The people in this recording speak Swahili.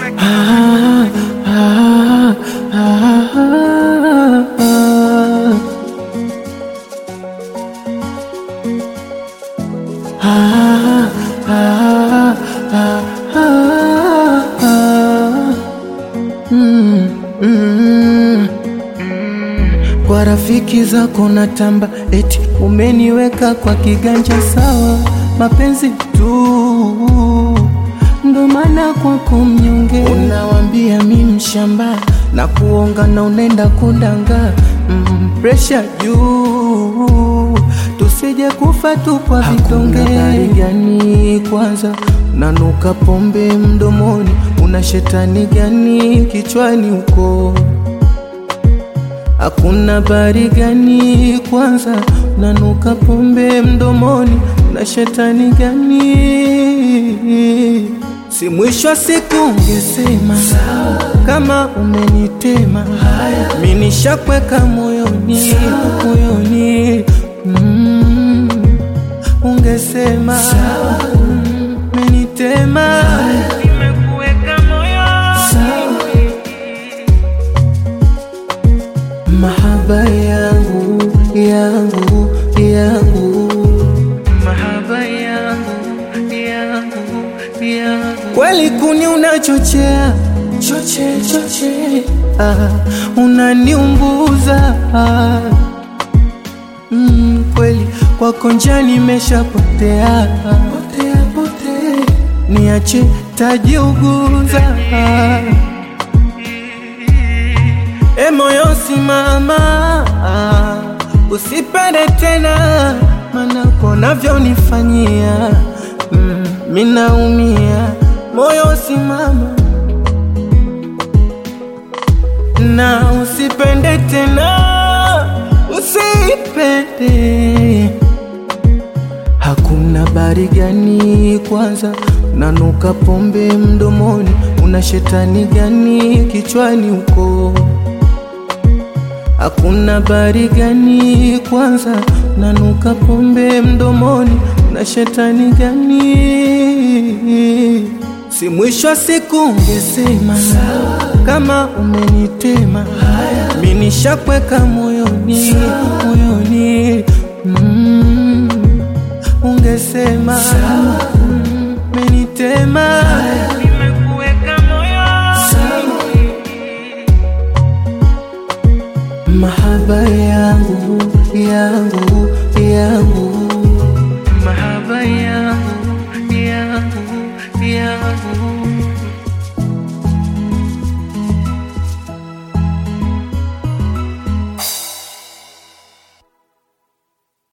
Ah, ah, ah, ah. Ah, ah, ah, ah, ah. Mm, mm. Kwa rafiki zako natamba, eti umeniweka kwa kiganja sawa, mapenzi tu ndo maana kwako mnyonge, unawambia mi mshamba na kuonga na unenda kudanga mm, presha juu tusije kufa tu kwa vidonge. Habari gani kwanza, unanuka pombe mdomoni, una shetani gani kichwani uko Hakuna habari gani kwanza, unanuka pombe mdomoni, una shetani gani? Si mwisho wa siku ungesema kama umenitema, mi nishakweka moyoni, moyoni mm, ungesema mm, umenitema nimekuweka moyoni mahaba yangu yangu yangu mahaba yangu yangu yangu kweli kuni unachochea choche choche ah, unaniunguza ah, mm, kweli kwako njia nimeshapotea potea potea niache tajiuguza ah. E moyo simama, usipende tena, mana konavyonifanyia mm, minaumia. Moyo simama na usipende tena, usipende Hakuna habari gani kwanza, unanuka pombe mdomoni, una shetani gani kichwani uko? Hakuna habari gani kwanza, unanuka pombe mdomoni, una shetani gani? Si mwisho wa siku ungesema kama umenitema, mi nishakweka moyoni, moyoni mm, ungesema mm, umenitema nimekuweka moyoni mahaba yangu yangu yangu mahaba yangu yangu yangu